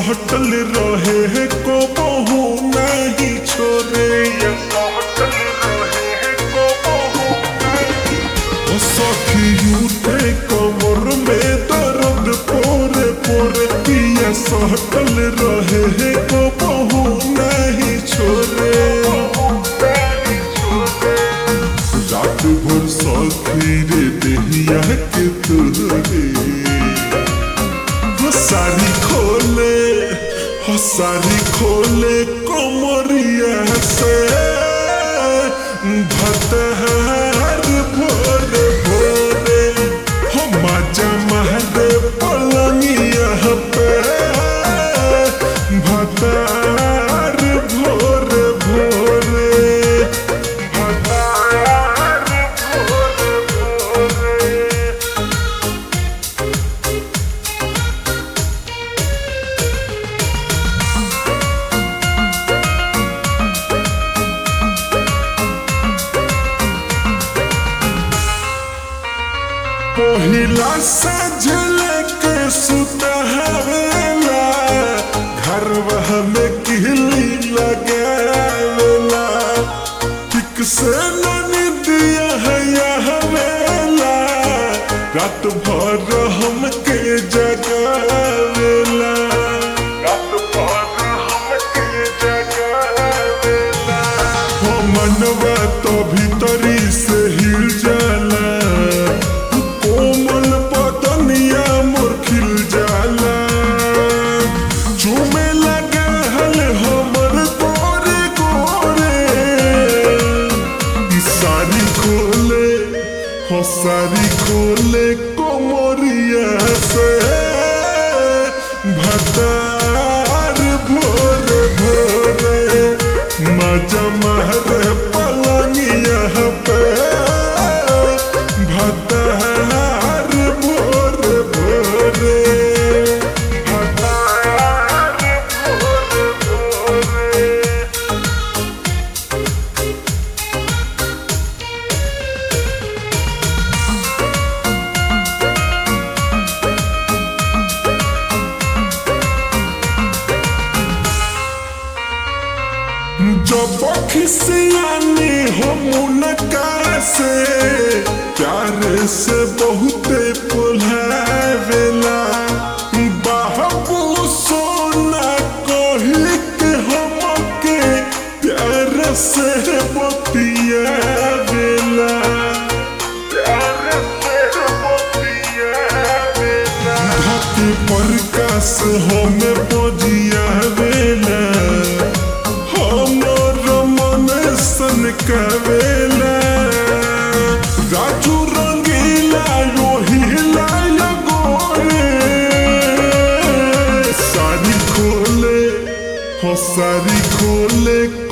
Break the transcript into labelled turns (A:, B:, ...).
A: सहटल रहे को बहु नहीं छोड़े ये सहटल रहे को बहु नहीं सखी उठे कमर में दर्द पोरे पोरे पिया सहटल रहे को बहु नहीं छोड़े रात भर सखी रे देहिया के तुरे हो सारी खोले हो सारी खोले कोमरिया से भतहर भोरे भोरे हो मजा महरे पलंगिया पे भतहर भोरे भोरे भतहर भोरे भोरे पहिला सजल के सुतहवेला घर वह में किहली लगावेला ठीक से निदिया है हवेला रात भर हमके जगावेला रात भर हमके जगावेला हो मनवा तो भीतरी से हिल जाला कोमल पतनिया मोर खिल जाला चूमे लगे हल हमर गोरे गोरे ई सारी खोले हो सारी खोले कोमरिया से भतार भोरे भोरे मजा महरे पलंगिया पे भतार भोरे भोरे भतार भोरे भोरे जब खिसियानी हो मुनका से प्यार से बहुते पुलावेला बाबू सोना कही के हमके प्यार से बतियावेला प्यार से बतियावेला धरती पर कास हमें बजियावेला हमर मन सन कवेला राजू रंगीला यो हिला गोरे सारी खोले हो सारी खोले